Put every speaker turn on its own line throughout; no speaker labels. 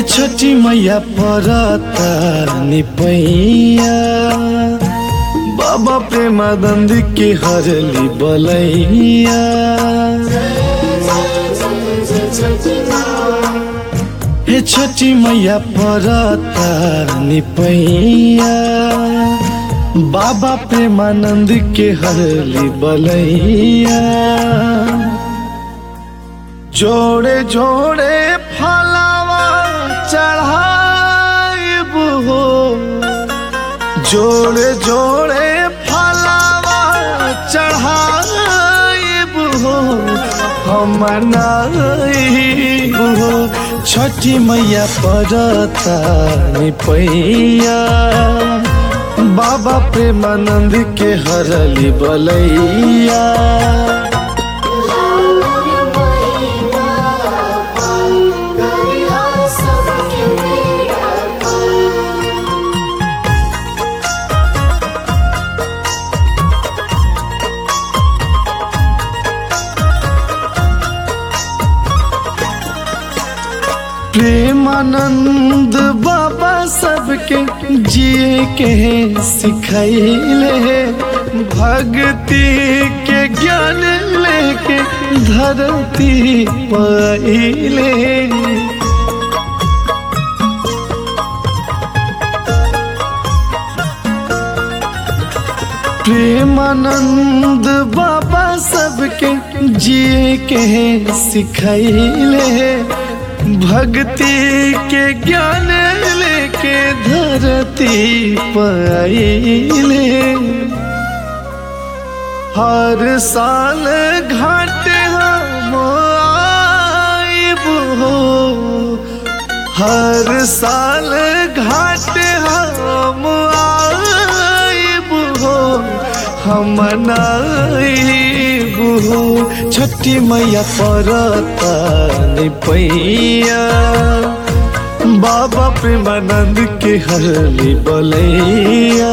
छठी मैया परता निपैया बाबा प्रेमानंद के हरली बलैया हे छठी मैया परता निपैया बाबा प्रेमानंद के हरली बलैया जोड़े जोड़े फलावा चढ़ाइब हो जोड़े जोड़े फलावा चढ़ाइब हो हम मनाइब हो छठी मैया परता निपैया बाबा प्रेमानंद के हरली बलैया प्रेमानंद बाबा सबके जिए के सिखैले भक्ति के ज्ञान लेके धरती पहिले प्रेमानंद बाबा सबके जिए के सिखैले भक्ति के ज्ञान लेके धरती पाइले हर साल घाट हम आइब हो हर साल घाट हम आइब हो हम नाइब हो छठी मैया परता निपैया बाबा प्रेमानंद के हरली बलैया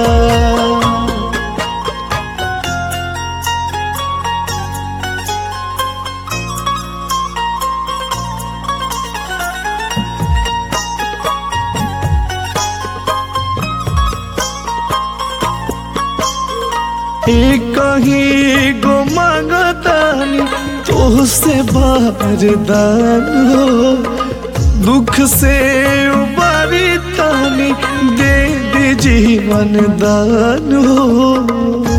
कहीं गो मांगतानी तो से बारदान हो दुख से उबारी तानी दे दे जीवन दान हो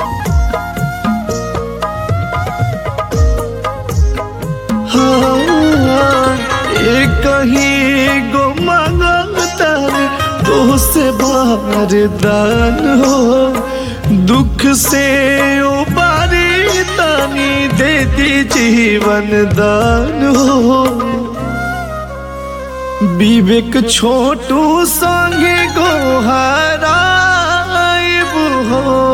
हाँ, कहीं गो मांगतानी तो से बारदान हो दुख से उबारी तानी देती जीवन दान हो विवेक छोटू संगे गोहराइब हो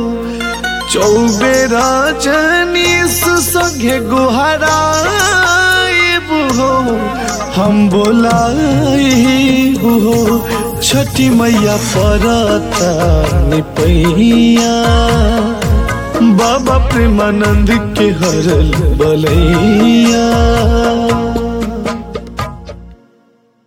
चौबेरा जनीस संगे गोहराइब हो हम बोलाइब हो छठी मैया परता निपैया बाबा प्रेमानंद के हरल बलैया